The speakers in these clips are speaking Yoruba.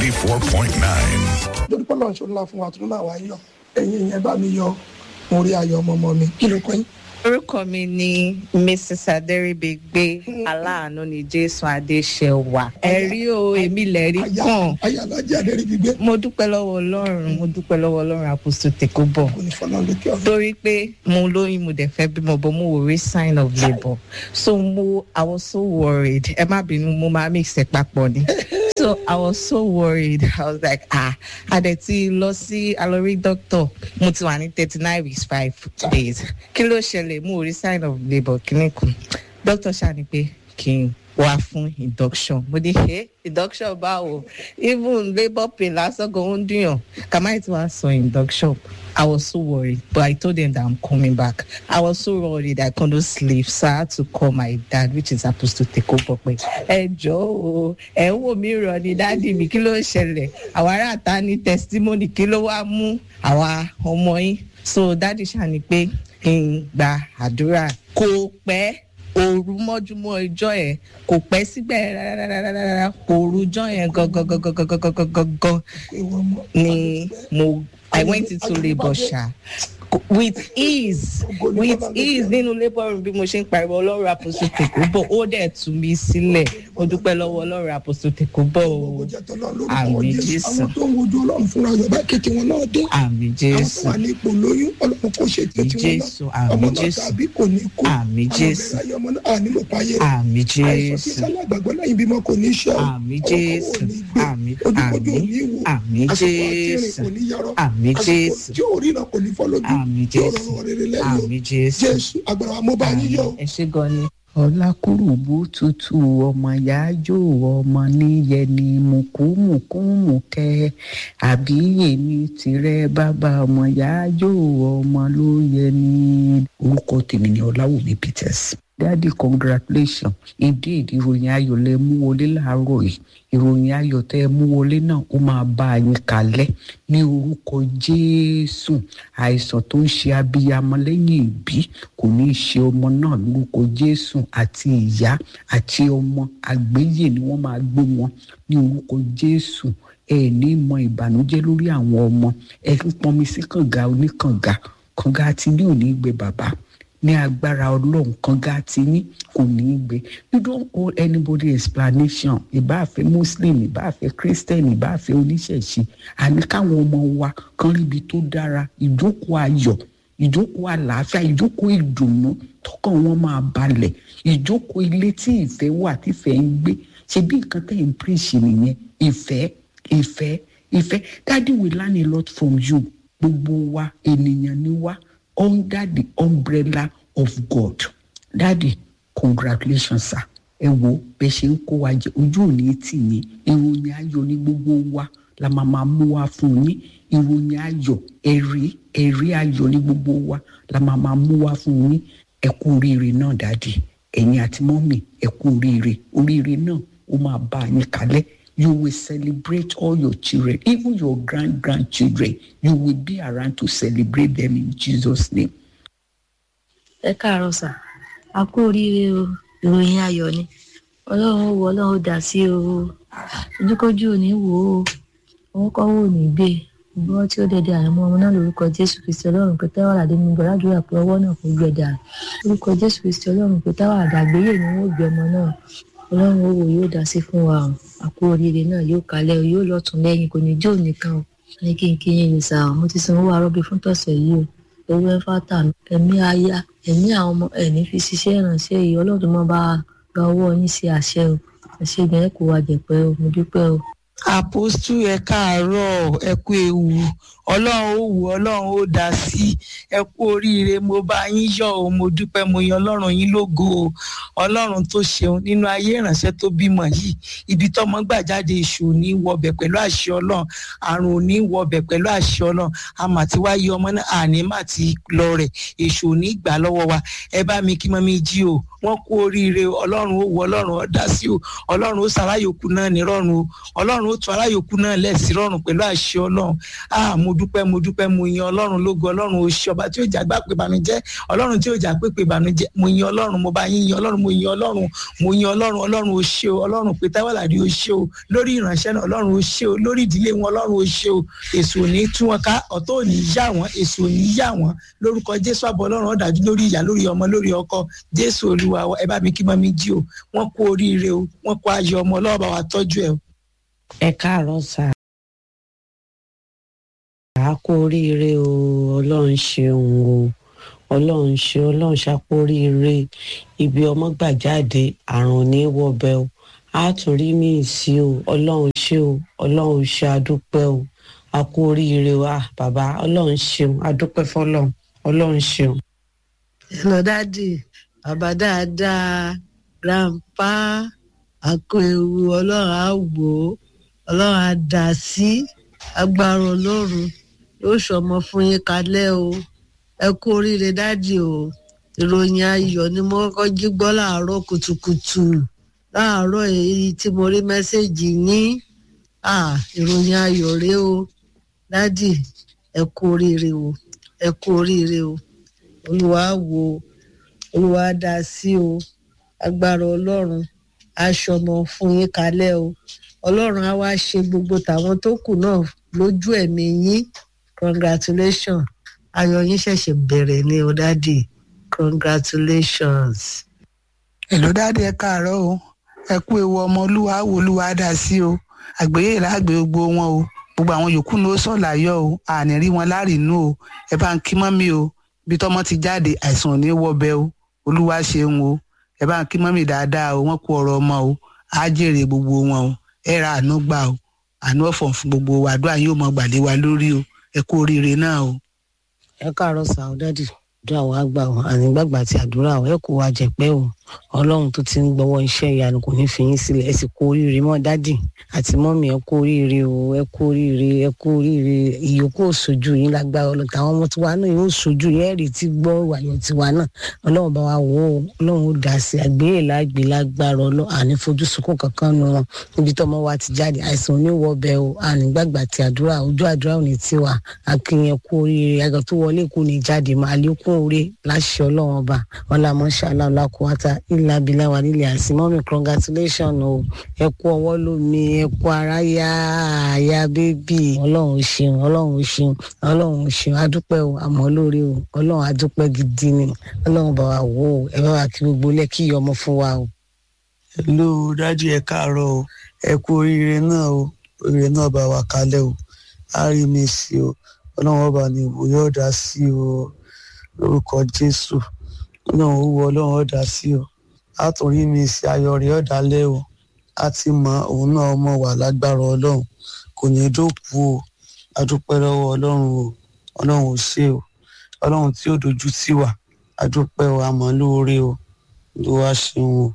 94.9. lórí pọ́lọ́ ṣe ńlá fún wa tó máa wá yọ ẹ̀yin yẹn bá mi yọ mo rí ayọ̀ ọmọ ọmọ mi kí ló kọ́ yín. orúkọ mi ni mrs adẹrìbẹgbẹ aláàánú ni jésù adéṣẹwà ẹrí o èmi lẹrí kàn ayé alájẹ adẹ́rẹ́ gbígbé mo dúpẹ́ lọ́wọ́ ọlọ́run mo dúpẹ́ lọ́wọ́ ọlọ́run àpòsò tèkó bọ̀ kò ní fọlọ́ lókè ọ̀run. torí pé mo lóyún mo dẹ̀ fẹ́ bímọ bọ́ mo wò rí sign of labour so mo i was so worried ẹ má bínú mo máa mix ẹ papọ̀ ni so i was so worried i was like ah adẹ ti lọ sí alori doctor mo ti wà ní thirty nine weeks five days kí ló ṣẹlẹ̀ mo ò rí sign of labour kíní kan doctor ṣàní pé kí n wá fún induction mo ní ṣe induction báwo even labour pain lásán gan ó ń dùnyàn kàmáì tí wàá sọ induction i was so worried but i told them that i'm coming back i was so worried i couldn't sleep so i had to call my dad which is supposed to take over pé ẹ jọ o ẹ ń wò mí rọ ni dáàdi mi kí ló ń ṣẹlẹ̀ àwa ará ta ní testimony kí ló wá mú àwa ọmọ yín so dáàdi ṣàní pé kí n gba àdúrà kò pẹ́ òru mọ́júmọ́ ìjọ yẹn kò pẹ́ síbẹ̀ rárá òru ìjọ yẹn gangan ìwọ ọmọ ni mo i went into labour ṣá with ease with ease nínú labour room bí mo ṣe ń pariwo ọlọ́run àpòsò tèkó bọ̀ ó dẹ̀ tú mi sílẹ̀ ó dúpẹ́ lọ́wọ́ ọlọ́run àpòsò tèkó bọ̀ gbogbo o jẹ́ tọ́lọ́ lórúkọ Àmín jésù Jésù. àwọn tó ń wojú ọlọ́run fúnra rẹ̀ bá kéèké wọn náà dé àmì àwọn tó jésù wà ní ipò lóyún ọlọ́run kò ṣe tí Àmín tí wọn Jésù, náà àmín ọmọ náà Jésù. tàbí kò ní kú Àmín Jésù. àwọn ọmọ ọmọ náà à nílò páyé àmì àìsàn tí jésù sálà gbàgbọ́ lẹ́yìn bímọ kò ní ṣe ọ́ àmì ọkọ̀ jésù ò ní gbé àmì ojúkojú ò àmì ní wò àmì àsìkò àti ìrìn jésù kò ní yarọ àmì àsìkò jésù tí ò rí náà kò ní fọ́ lójú àmì tí ò jésù rọrùn rere lẹ́yìn o àmì jésù jésù agbára wa mo bá yín yọ ẹ ṣe gan ni. ọlákùrùbù tutù ọmọ yájò ọmọ níyẹni mùkúmùkúmùkẹ àbí èmi tìrẹ bàbá ọmọ yájò ọmọ ló yẹni. orúkọ tèmi ni ọláwùmí peters daddy congratulations indeed ìròyìn ayọ̀ lẹ mú wọlé láàárọ̀ yìí ìròyìn ayọ̀ tẹ́ ẹ mú wọlé náà ó máa bá a yín kalẹ̀ ní orúkọ jésù àìsàn tó ń ṣe abiyamọ lẹ́yìn ìbí kò ní í ṣe ọmọ náà lórúkọ jésù àti ìyá àti ọmọ àgbéyè ni wọ́n máa gbé wọn ní orúkọ jésù ẹ ní mọ ìbànújẹ́ lórí àwọn ọmọ ẹ ń pọnmi sí kànga oníkànga kànga àti ní òní gbé bàbá ní agbára ọlọ́run kànga àti ní kò ní í gbé you don't owe anybody explanation ìbáàfẹ́ muslim ìbáàfẹ́ christian ìbáàfẹ́ oníṣẹ̀ṣe àní káwọn ọmọ wa kan ríbi tó dára ìjókòó ayọ̀ ìjókòó àlàáfíà ìjókòó ìdùnnú tọkàn wọn máa balẹ̀ ìjókòó ilé tí ìfẹ́ wà tífẹ́ ń gbé ṣe bí nǹkan tẹ̀ ń preach nìyẹn ìfẹ́ ìfẹ́ ìfẹ́ daddy we learn a lot from you gbogbo wa ènìyàn ni wá under the umbrella of God daddy congratulations sir ẹ wo bẹ ṣe ń kó wa jẹ ojú òní tì yín ìròyìn ayọ̀ ní gbogbo wa la máa máa mú wa fún yín ìròyìn ayọ̀ ẹ̀rí ẹ̀rí ayọ̀ ní gbogbo wa la máa máa mú wa fún yín ẹ kú oríire náà dáàdì ẹ̀yin àti mọ́mì ẹ kú oríire oríire náà ó máa bá yín kalẹ̀ you will celebrate all your children even your grand grandchildren you will be around to celebrate them in jesus name. ẹ káàárọ̀ sà a kú oríire o ìròyìn ayọ̀ ni ọlọ́run ó wọ ọlọ́run ó dà sí o ojúkójú ò ní wò ó òun kọ́ wò ní gbé gbọ́ tí ó dẹ̀dẹ̀ àrùn ọmọ náà lórúkọ jésù kristi ọlọ́run pé táwọn àdé mi gbọ́dọ̀ pé ọwọ́ náà kò gbẹ̀dà lórúkọ jésù kristi ọlọ́run pé táwọn àdàgbéyè ni wọ́n gbé ọmọ náà ọlọ́run ó wò yóò dá sí fún wa o a kú oríire náà yóò kalẹ̀ o yóò lọ́tún lẹ́yìn kò ní jó nìkan o ní kí n kí yín lè sà mo ti sanwó arọ́bí fún tọ̀sẹ̀ yìí o owó ẹ̀fà tà ẹ̀mí aya ẹ̀mí àwọn ọmọ ẹ̀ní fi ṣiṣẹ́ ìrànṣẹ́ yìí ọlọ́run mọ́ bá gba ọwọ́ yín sí àṣẹ o àṣẹ ìgbẹ́ kò wá jẹ̀pẹ́ o mo dúpẹ́ o. àpòstù ẹ káàárọ̀ ẹ kú ewu ọlọ́run ó wù ọlọ́run ó dá sí ẹ kú oríire mo bá yín yọ̀ o mo dúpẹ́ mo yan ọlọ́run yín lógo o ọlọ́run tó ṣeun nínú ayé ìránṣẹ́ tó bímọ yìí ibi tọ́mọ gbà jáde èṣù ò ní wọbẹ̀ pẹ̀lú àṣẹ ọlọ́run àrùn ò ní wọbẹ̀ pẹ̀lú àṣẹ ọlọ́run àmà tí wàá yí ọmọ náà àní má ti lọ rẹ̀ èṣù ò ní gbà lọ́wọ́ wa ẹ bá mi kí mọ́mí jí o wọ́n kú oríire ọlọ́run ó wọ ọlọ́run ó dá sí o ọlọ́run ó sàráyòkú náà ní rọrùn o ọlọ́run ó tún aráyòkú náà lẹ́sìn rọrùn pẹ̀lú àṣẹ ọlọ́run ah mo dúpẹ́ mo dúpẹ́ mo yin ọlọ́run lógo ọlọ́run o ṣé ọba tí ó jà gbà pé ìbànújẹ́ ọlọ́run tí ó jà pé pé ìbànújẹ́ mo yin ọlọ́run mo bá yín yin ọlọ́run mo yin ọlọ́run mo yin ọlọ́run ọlọ́run o ṣé o ọlọ́run pé táwàlàdì o ṣé o lórí ìránṣẹ́ náà ọlọ́run o ṣé o lórí ìdílé wọn ọlọ́run o ṣé o èso ò ní tú wọn ká ọ̀tọ̀ ò ní yá wọn èso ò ní yá wọn lórúkọ jésù àbọ̀ ọlọ́run ọ̀dájú lórí ìyá lórí ọmọ lórí ọkọ jésù olúwa wa, ẹ bá mi kí mọ́ mi jí o wọ́n kú oríire o wọ́n kú ayọ̀ ọmọ ọlọ́run bá wa tọ́jú ẹ o. ẹ káàárọ̀ sà á kú oríire o ọlọ́run ṣeun o ọlọ́run ṣe ọlọ́run ṣàpò oríire ibi ọmọ gbà jáde àrùn ní wọbẹ o á tún rí mí sí o ọlọ́run ṣe o ọlọ́run ṣe àdúpẹ́ o á kú oríire o ah bàbá ọlọ́run ṣeun àdúpẹ́ fọlọ́run ọlọ́run ṣeun. hello dadi bàbá dáadáa grandpa àkó ewu ọlọ́run á wò ó ọlọ́run á dà sí agbára ọlọ́run yóò ṣọmọ fún yín kalẹ̀ o ẹ kú oríire dádì o ìròyìn ayọ̀ ni mo kọ́kọ́ jí gbọ́ láàárọ̀ kùtùkùtù láàárọ̀ èyí tí mo rí mẹ́sẹ̀gì yín ah ìròyìn ayọ̀ rèé o dádì ẹ kú oríire o ẹ kú oríire o olúwa wò ó olúwa dá sí o agbára ọlọ́run aṣọmọ fún yín kalẹ̀ o ọlọ́run á wá ṣe gbogbo tàwọn tó kù náà lójú ẹ̀mí yín congratulations ayọ̀ yín ṣẹ̀ṣẹ̀ bẹ̀rẹ̀ ní o dádì congratulations. èlò dáadé ẹ káàárọ̀ o ẹ kú ewu ọmọ olúwa wò olúwa dá sí o àgbéyè láàgbé gbogbo wọn o gbogbo àwọn yòókù ní ó sọ̀làyọ̀ o àní rí wọn láàrínú o ẹ bá ń kí mọ́mí o bí tọ́mọ ti jáde àìsàn ò ní wọbẹ̀ o olúwa ṣeun o ẹ bá ń kí mọ́mí dáadáa o wọ́n kú ọ̀rọ̀ ọmọ o á jèrè gbogbo wọn o ẹ ra àánú gbà o àánú ọ̀fọ̀ fún gbogbo wa àdúrà yóò mọ gbàlẹ́ wa lórí o ẹ kú oríire náà o. ẹ káàárọ̀ sà ó dádì àdúrà wa gbà ọ ànígbàgbà tí àdúrà ọ ẹ kó wa jẹpẹ o ọlọ́run tó ti ń gbọ́wọ́ iṣẹ́ ìyanu kò ní fi yín sílẹ̀ ẹ sì kú oríire mọ́ dádì àti mọ́mì ẹ kú oríire o ẹ kú oríire ẹ kú oríire ìyókù òṣojú yín lágbára ọlọ́run táwọn ọmọ tiwa náà yóò ṣojú yín ẹ̀rí tí gbọ́ ìwàyọ̀ tiwa náà ọlọ́run bá wa wò ó ọlọ́run ó dà sí àgbéyè lágbè lágbára ọlọ́run àní fojú sunkún kankan nu wọn níbi tí ọmọ wa ti jáde àìsàn oníwọ̀ bẹ o ànígbàgbà tí àdúrà ojú àdúrà ò ní tiwa akínyẹn kú oríire àgọ́ tó wọlé kú ní jáde máa lékún oore láṣẹ ọlọ́run ọba ọlámọṣálá ọlákùwátá ìlà abilà wà nílẹ̀ àsìmọ́mì congratulation o ẹ kú ọwọ́ lómi ẹ kú ara yá àyà bébì ọlọ́run ṣeun ọlọ́run ṣeun ọlọ́run ṣeun adúpẹ́ o àmọ́ lórí o ọlọ́run adúpẹ́ gidi ni ọlọ́run bá wa wò ó ẹ bá wa kí gbogbo lẹ́kì ọmọ fún wa o. hello dájú ẹ káàárọ̀ o ẹ kú oríire náà o oríire náà bá wa kalẹ̀ o á rí mi sí o ọlọ́run ọba ni ìwòye ọ̀dà sí o lórúkọ jésù ọlọ́run ó wọ ọlọ́run ọ̀dà sí o àtúnrí mi sí ayọ̀ rẹ̀ ọ̀dálẹ́ o a ti mọ òun náà mọ̀ wà lágbára ọlọ́run kò ní dókú o adúpẹ́ lọ́wọ́ ọlọ́run o ọlọ́run ò ṣe o ọlọ́run tí ó dojú tì wá adúpẹ́ o àmọ́ lóore o ló wá ṣeun o.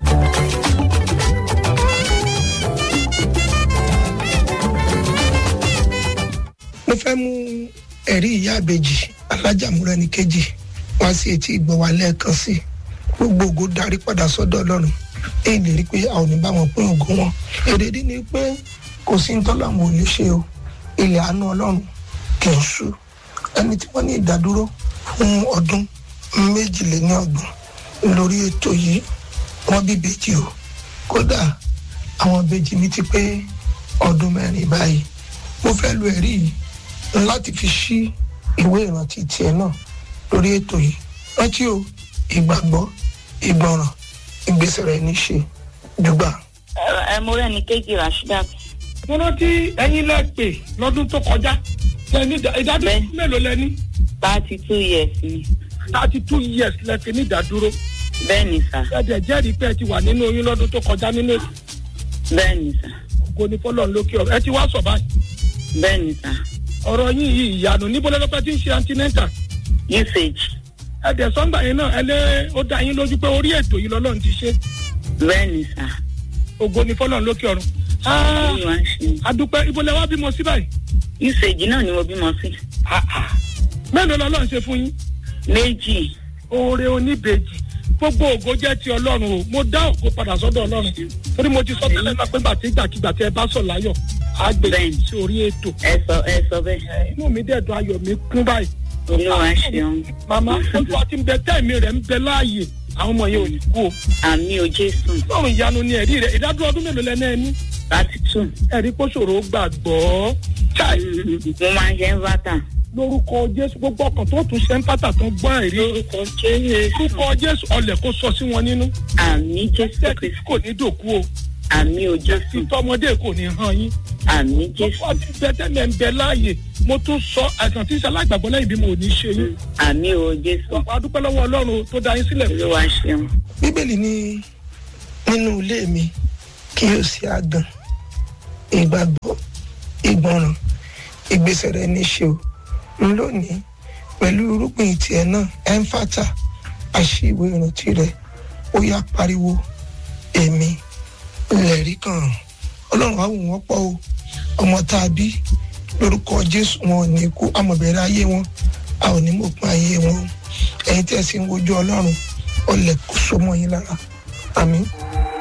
mo fẹ́ mú ẹ̀rí ìyá àbèjì alájàmúrẹ́ ní kejì wá sí etí ìgbọ́ wa lẹ́ẹ̀kan sí gbogbo ògo darí padà sọ́dọ̀ ọlọ́run èyí lè rí i pé a ò ní bá wọn pín ògo wọn èrèdí ni pé kò sí ntọ́lá àwọn ò lè ṣe o ilẹ̀ àánú ọlọ́run kì í ṣú ẹni tí wọ́n ní ìdádúró fún ọdún méjìléníọgbọ̀n lórí ètò yìí wọ́n bí bèjì o kódà àwọn bèjì mi ti pé ọdún mẹ́rin báyìí mo fẹ́ lo ẹ̀rí yìí láti fi ṣí ìwé ìrántí tiẹ̀ náà lórí ètò yìí rántí o ìgbàgbọ́ ìgbọràn ìgbésẹ̀ rẹ̀ ní ṣe jùgbà. ẹ mo rẹ́ ní kéjì rasheedat. mo rántí ẹyin lẹ pè lọ́dún tó kọjá lẹni ìdádúró mélòó lẹni. thirty two years ni. thirty two years lẹ fi ní ìdádúró. bẹ́ẹ̀ ni sà. ẹ̀dẹ̀ jẹ́rìí pé ẹ ti wà nínú oyún lọ́dún tó kọjá nínú èsì. bẹ́ẹ̀ ni sà. ògo ni fọlọ́run lókè ọ̀rọ̀ ẹ ti wá sọ̀ báyìí. bẹ́ẹ̀ ni sà. ọ̀rọ̀ yín yìí ìyanu níbo lọ́lọ́pẹ́ ti ń ṣe antinenta. usage. ẹ̀dẹ̀ sọ́ngbà yẹn náà ẹ lé ó dá yín lójú pé orí ètò yìí lọ́lọ́run ti ṣe. bẹ́ẹ̀ ni sà. ògo ni fọlọ́run lókè ọ̀run. adúpẹ́ ibo lẹ wá bímọ sí báyìí. usage náà ni mo bímọ sí. mélòó lọ́lọ́run ṣe fún yín. méjì. oore oníbejì gbogbo ògo jẹ́ ti ọlọ́run o mo dá ògo padà sọ́dọ̀ ọlọ́run torí mo ti sọ tẹ́lẹ̀ náà pé gbàtí gbàkigbà tí ẹ bá sọ̀ láyọ̀ àgbègbè sí orí ètò. ẹ sọ ẹ sọ bẹ́ẹ̀. inú mi dẹ̀ dùn ayọ̀ mi kún báyìí. olúwa ṣeun. màmá ojú àti ń bẹ tẹ́ẹ̀mí rẹ̀ ń bẹ láàyè àwọn ọmọ yẹn ò ní kú o. àmì ò jésù. lọ́run ìyanu ni ẹ̀rí rẹ̀ ìdádúró ọdún mélòó lẹ́nu ẹni. láti tún. ẹ̀rí kó ṣòro gbàgbọ́. chai. mo máa ń ṣe ń bàtà. lórúkọ jésù gbogbo ọkàn tó tún ṣe ń pátá tó ń gbọ́ ẹ̀rí. lórúkọ jésù. lórúkọ jésù ọlẹ̀ kó sọ sí wọn nínú. àmì jésù ẹ̀sẹ̀ kò ní dòkú o. àmì ò jésù. títọ́mọdé kò ní hàn yín. àmì jésù. ọkọ tí bẹ́tẹ̀lẹ̀ ń bẹ láàyè mo tún sọ àìsàn tí ìṣẹ̀lẹ̀ àgbàgbọ́ lẹ́yìn bí mo ò ní ṣe yín. àmì ò jésù. ọ̀pọ̀ adúpẹ́ lọ́wọ́ ọlọ́run tó dá yín sílẹ̀. olúwa ṣeun. bíbélì ní nínú ilé mi kí yóò sí àgàn ìgbàgbọ́ ìgbọràn ìgbésẹ̀ rẹ níṣe o n lónìí pẹ̀lú irúgbìn tiẹ̀ náà ẹnfàtà àṣìwé ìrántí rẹ ó yá pariwo èmi lẹ̀rí kan ọlọ́run á wù wọ́n pọ̀ o ọmọ tá a bí lórúkọ jésù wọn ò ní kú àmọ̀bẹ̀rẹ̀ ayé wọn a ò ní mọ̀pin ayé wọn o ẹ̀yin tí ẹ sì ń wojú ọlọ́run ọlẹ̀ kó so mọ́ yín lára àmín.